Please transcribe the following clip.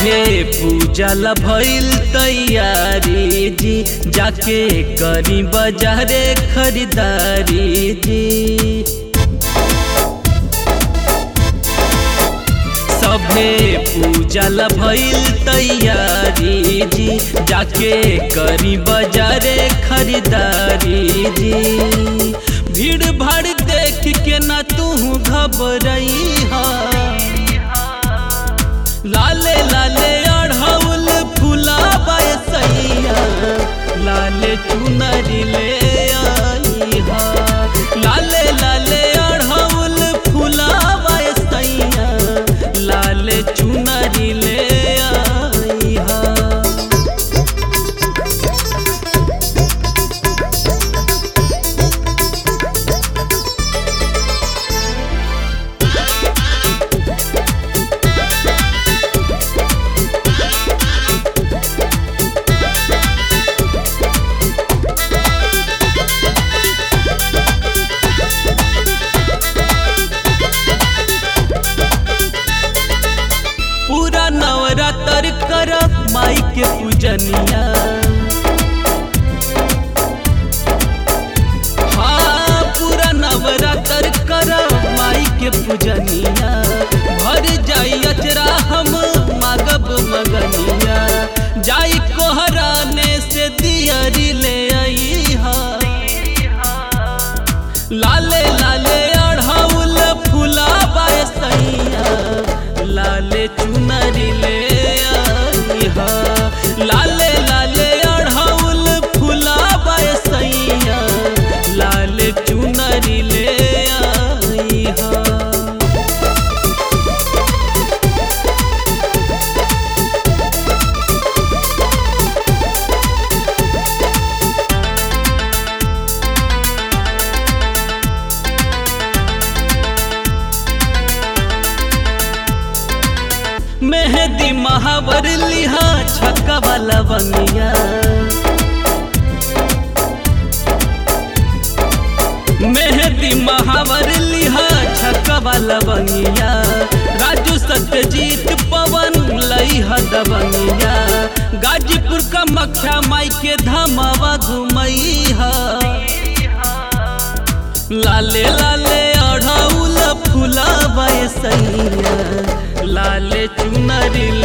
सभे पूजा ला भइल तैयारी जी जाके करी बाजारे खरीदारी जी सभे पूजा ला भइल तैयारी जी जाके करी बाजारे खरीदारी जी भीड़ भाड़ देख के ना तू घबरई हा लाले लाले अढ़ौल फूला सैया लाले चुनरी ले आई हा लाले लाले अढ़ौल फूला सैया लाले चुनरी ले आई हा पूरा नवरात्र कर माई के पूजनिया हाँ पूरा नवरात्र कर माई के पूजनिया भर जाई अचरा हम मागब मगनिया जाई कोहराने से दियरी ले आई हा लाले लाले अढ़ौल फूला सैया लाले चुनरी ले आई हा लाले लाले अढ़ौल फूला सैया लाले चुनरी ले आई हा मेहदी महावर लिहा छक्का वाला बंगिया मेहदी महावर लिहा छक्का वाला बंगिया राजू सत्यजीत पवन लई दबंगिया गाजीपुर का मक्खा माई के धमावा घुमई हा लाले लाले अढ़ौल फूला सैया लाले चुनरी